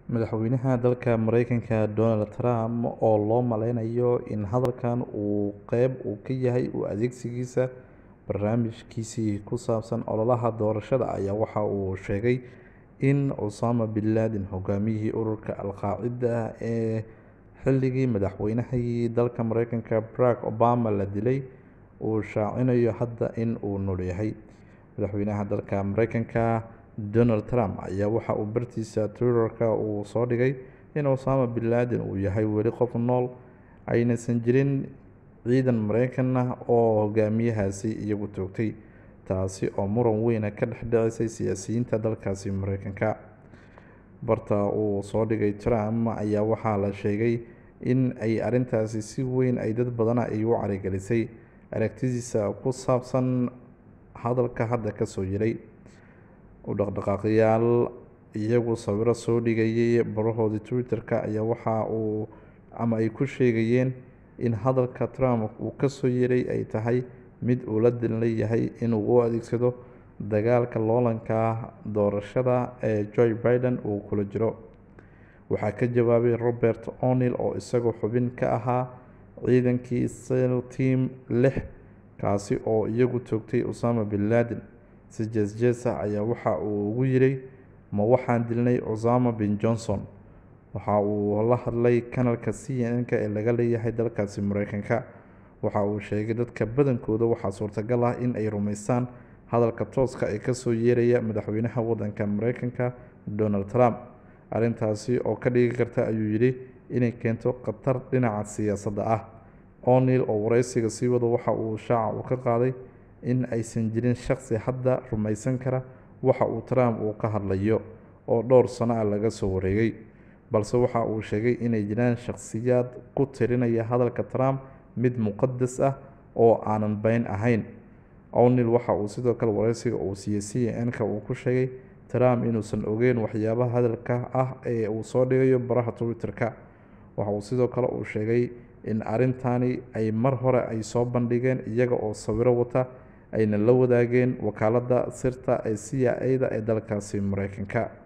Madaxweynaha dalka Mareykanka Donald Trump oo loo maleynayo in hadalkan uu qayb ka yahay u adeegsigiisa barnaamijkiisa ku saabsan ololaha doorashada ayaa waxa uu sheegay in Osama bin Laden, hogaamiyihii ururka Al-Qaacida ee xilligii madaxweynihii dalka Mareykanka Barack Obama la dilay, uu shaacinayo hadda in uu nool yahay. Madaxweynaha dalka Mareykanka Donald Trump ayaa waxa uu bartiisa Twitter-ka uu soo dhigay in Osama bin Laden uu yahay weli qof nool, aynaysan jirin ciidan Mareykan ah oo hogaamiyahaasi iyagu toogtay, taasi oo muran weyn ka dhex dhacisay siyaasiyiinta dalkaasi Mareykanka. Barta uu soo dhigay Trump ayaa waxaa la sheegay in ay arrintaasi si weyn ay dad badan ay u caragelisay aragtidiisa ku saabsan hadalka hadda ka soo yeeray. U dhaqdhaqaaqayaal iyagu sawirro soo dhigayay barahoodii Twitter-ka ayaa waxa uu ama ay ku sheegayeen in hadalka Trump uu ka soo yeeray ay tahay mid uu la dan leeyahay inuu u adeegsado dagaalka loolanka doorashada ee Joe Biden uu kula jiro. Waxaa ka jawaabay Robert O'Neill oo isagu xubin ka ahaa ciidankii SEAL Team lix, kaasi oo iyagu toogtay Osama bin Laden. Si jees jees ah ayaa waxa uu ugu yidhi Ma waxaan dilnay Osama bin Johnson? Waxa uu la hadlay kanaalka CNN-ka ee laga leeyahay dalkaasi Mareykanka. Waxa uu sheegay dadka badankooda waxaa suurtagal ah in ay rumeystaan hadalka tooska ah ee ka soo yeeraya madaxweynaha waddanka Mareykanka Donald Trump. Arrintaasi oo ka dhigi karta ayuu yidhi inay keento khatar dhinaca siyaasadda ah. O'Neill oo wareysiga sii wada waxa uu shaaca ka qaaday in aysan jirin shaqsi hadda rumaysan kara waxa uu Trump uu ka hadlayo, oo dhowr sano ah laga soo wareegay, balse waxa uu sheegay inay jiraan shaqsiyaad ku tirinaya hadalka Trump mid muqadas ah oo aanan been ahayn. O'Neill waxa uu sidoo kale wareysiga uu siiyay CNN-ka uu ku sheegay Trump inuusan ogeyn waxyaabaha hadalka ah ee uu soo dhigayo baraha Twitter-ka. Waxa uu sidoo kale uu sheegay in arrintani ay mar hore ay soo bandhigeen iyaga oo sawirro wata ayna la wadaageen wakaaladda sirta ee CIA-da ee dalkaasi Mareykanka.